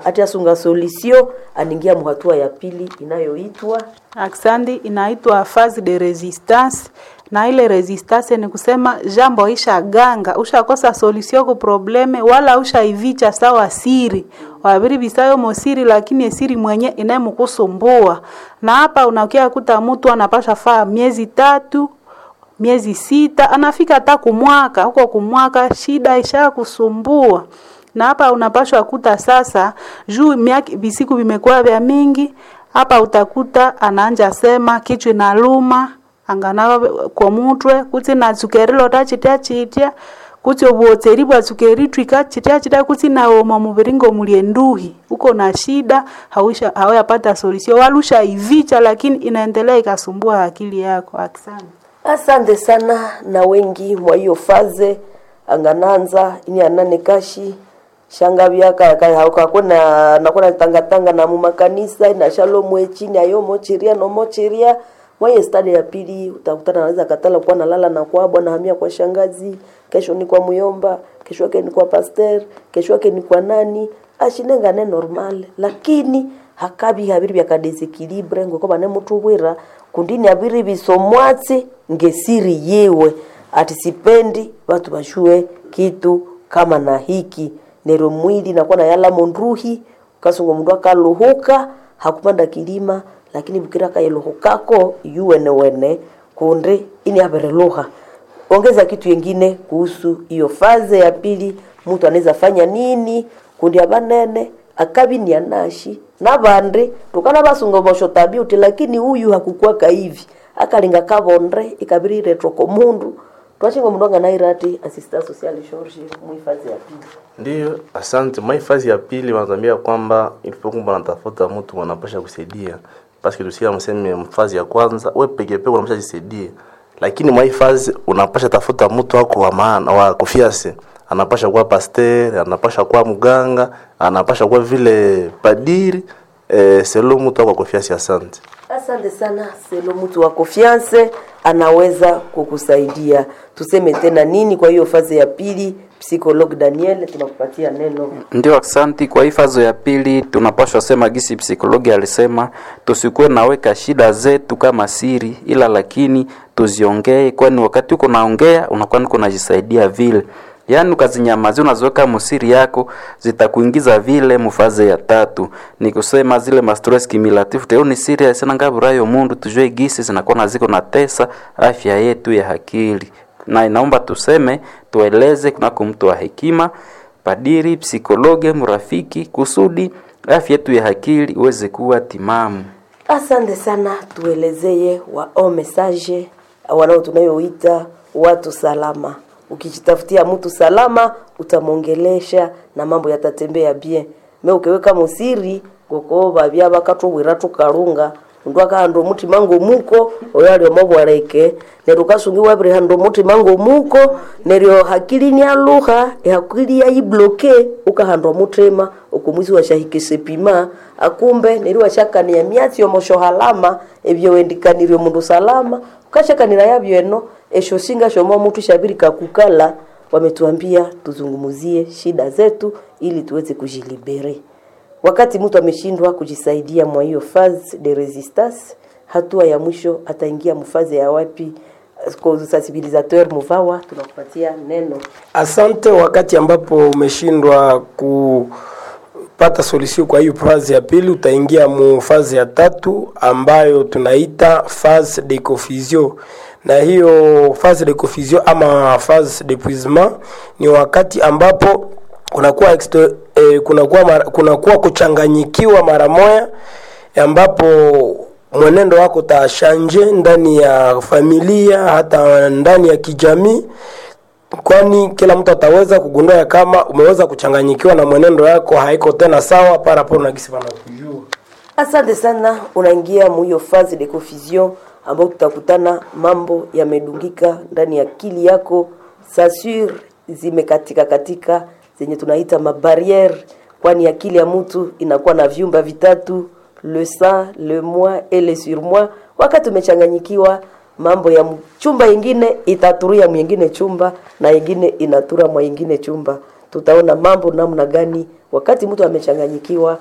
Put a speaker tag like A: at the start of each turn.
A: ati asunga solution anaingia muhatua ya pili inayoitwa
B: Aksandi inaitwa phase de resistance, na ile resistance ni kusema jambo isha ganga ushakosa solution ku probleme wala ushaivicha sawa siri wabiri bisayo mosiri, lakini esiri mwenye inayemukusumbua. Na hapa unakia kuta mtu anapasha faa miezi tatu miezi sita, anafika hata kumwaka huko, kumwaka shida isha kusumbua na hapa unapashwa kuta sasa juu miaka visiku vimekuwa vya mingi hapa utakuta anaanja sema kichwa inaluma angana kwa mutwe kuti na tsukerilo tachitia chitia kuti obuotseri bwa tsukeri twika chitia chitia kuti na oma muviringo mulie nduhi uko na shida hawisha hawayapata solution walusha ivicha lakini inaendelea ikasumbua akili yako akisana
A: asante sana na wengi mwa hiyo faze angananza ini anane kashi shanga byaka kakona nakona tangatanga na mumakanisa na shalom echini ayo mochiria no mochiria mwaye stadi ya pili utakutana anaweza katala kuwa nalala na kwa bwana hamia kwa shangazi kesho ni kwa muyomba kesho yake ni kwa pasteur kesho yake ni kwa nani ashinenga ne normal lakini hakabi habiri bya kadesekilibre ngo koba ne mutubwira kundini habiri bisomwatsi ngesiri yewe ati sipendi watu bashue kitu kama na hiki nero mwili nakuwa na yala mondruhi kasungo mundu akaluhuka hakupanda kilima lakini bukira kayeluhukako yuwene wene kunde ini abereluha ongeza kitu yengine kuhusu hiyo faze ya pili mtu anaweza fanya nini kundi abanene akabi ni anashi nabandi tukana basunga bosho tabi uti lakini huyu hakukwaka hivi akalinga kabonde ikabiri retroko mundu twachinga mundu anganairati assistant social George muhifadhi ya pili
C: Ndiyo, asante. Mahifadhi ya pili wanatuambia kwamba ilipokuwa wanatafuta mtu wanapasha kusaidia, paske tusikia mseme mfazi ya kwanza we peke peke unapasha jisaidia, lakini mahifadhi unapasha tafuta mtu wako wa maana wa kufiase, anapasha kuwa pasteur, anapasha kuwa mganga, anapasha kuwa vile padiri eh, selo mtu wako wa kufiase. Asante.
A: Asante sana Selo, mtu wa confiance anaweza kukusaidia. Tuseme tena nini kwa hiyo fazi ya pili? Psychologue Daniel, tunakupatia neno.
D: Ndio, aksanti. Kwa hii fazo ya pili tunapashwa sema gisi psikologi alisema, tusikuwe naweka shida zetu kama siri, ila lakini tuziongee, kwani wakati uko naongea unakuwa niko najisaidia vile yaani ukazinyamazia unaziweka musiri yako zitakuingiza vile mufaze ya tatu ni kusema zile mastress cumulative teo ni serious sana ngaburayo mundu tujue gisi zinakuwa na ziko na tesa afya yetu ya akili na inaomba tuseme tueleze kunako mtu wa hekima padiri psikologe mrafiki kusudi afya yetu ya akili iweze kuwa timamu
A: Asante sana, tuelezeye wao message wanao tunayoita watu salama. Ukijitafutia mtu salama, utamwongelesha na mambo yatatembea bien. Me ukiweka musiri goko babya bakatubwira tukarunga undu akahanda omutima ngomuko oyo ali omobwareke neryo ukasungiwa biri handa omutima ngomuko neryo hakili nialuha ehakili yayibloke ukahanda omutima okumwisi washahikise pima akumbe neryo washakania myatsi omoshohalama ebyo wendikanirye omundu salama ukashakanira yabyo eno esho singa shomo mutu shabiri kakukala wametuambia tuzungumuzie shida zetu ili tuweze kujilibere wakati mtu ameshindwa kujisaidia mwa hiyo phase de resistance hatua ya mwisho ataingia mfaze ya wapi Kwa sensibilisateur muvawa tunakupatia neno
E: Asante. Wakati ambapo umeshindwa kupata solution kwa hiyo fazi ya pili, utaingia mu fazi ya tatu ambayo tunaita phase de confusion, na hiyo phase de confusion ama phase d'épuisement ni wakati ambapo kunakuwa exto, eh, kunakuwa mara, kunakuwa kuchanganyikiwa mara moya ambapo mwenendo wako utashanje ndani ya familia hata ndani ya kijamii kwani kila mtu ataweza kugundua ya kama umeweza kuchanganyikiwa na mwenendo yako haiko tena sawa parapo na gisi wanakujua
A: asante sana unaingia muhiyo phase de confusion ambao tutakutana mambo yamedungika ndani ya akili yako sasur zimekatika katika zenye tunaita mabariere kwani akili ya mtu inakuwa na vyumba vitatu le sang le moi et le surmoi wakati umechanganyikiwa mambo ya chumba ingine itaturia mwingine chumba na ingine inatura mwa ingine chumba tutaona mambo namna gani wakati mtu amechanganyikiwa